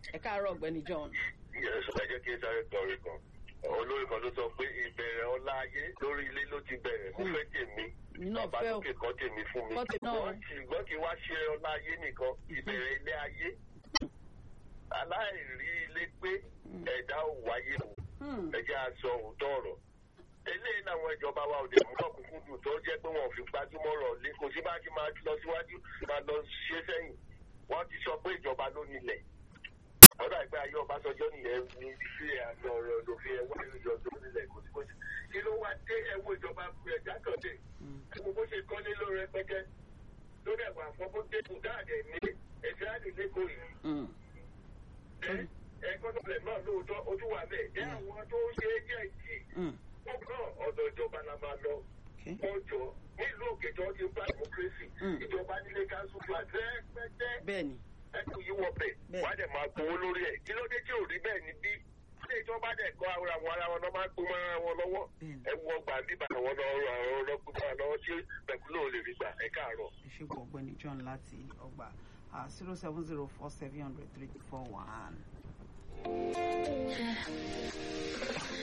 ẹ káàárọ̀ ọ̀gbẹ́ni John. ìyẹn sọ ẹ jẹ́ kí n sáré kọrin kan olórí kan ló sọ pé ìbẹ̀rẹ̀ ọlá ayé lórí ilé ló ti bẹ̀rẹ̀ mo fẹ́ tèmi mi náà bàbá fẹ́ o lókè kan tèmi fún mi Kọ́ tèmi náà o. wọ́n ṣùgbọ́n kí wá ṣe ọlá ayé nìkan ìbẹ̀rẹ̀ ilé ayé aláìrí ilé pé ẹ̀dá ò wáyé o Hmm. ẹ jẹ́ aṣọ òótọ́ ọ̀rọ̀ eléyìí làwọn ìjọba wa òde mú ọ̀kúnkún dùn tó jẹ́ pé wọn ò fi gbájúmọ́ rọ̀ lé kò sí bá ti máa lọ síwájú máa lọ ṣe sẹ́yìn wọ́n ti sọ pé ìjọba ló nílẹ̀ ọ̀dà ìgbà ayé Ọbásanjọ́ nìyẹn ní sí àjọ ọ̀rọ̀ lòfin ẹ̀wọ́ ìjọ tó nílẹ̀ kò sí kò sí kí ló wá dé ẹ̀wọ́ ìjọba ẹ̀já kan dé ẹ̀wọ́ bó ṣe kọ́ nílò rẹpẹtẹ lórí ẹ̀wọ̀ àfọ́kọ́ dé kù dáàdẹ̀ ní ẹ̀sẹ̀ àdìlẹ́kọ̀ọ́ yìí Hmm. ẹ̀kọ́ tó lẹ̀ náà lóòótọ́ ojú wa bẹ́ẹ̀ jẹ́ àwọn tó ń ṣe é jẹ́ ìjì Hmm. ọkàn ọ̀dọ̀ ìjọba la máa lọ Okay. ọjọ́ nílùú òkè tó ti ń bá democracy Mm. ìjọba nílé council flat rẹpẹtẹ bẹ́ẹ̀ni ẹkù yìí wọ bẹ̀ Bẹ́ẹ̀. wọ́n á dẹ̀ máa gbowó lórí ẹ̀ kí ló dé tí ò rí bẹ́ẹ̀ ni bí ilé ìjọba dẹ̀ kọ́ ara wọn ara wọn náà máa gbó mọ́ra wọn lọ́wọ́ Bẹ́ẹ̀ni. ẹ wọ gbà bíbá àwọn ọ̀rọ̀ àwọn ọlọ́gbọ́n máa lọ́wọ́ tí pẹ̀kúlò lè rí gbà ẹ káàárọ̀. ìṣègùn ọ̀gbẹ́ni John láti ọgbà zero seven zero four seven hundred three four one.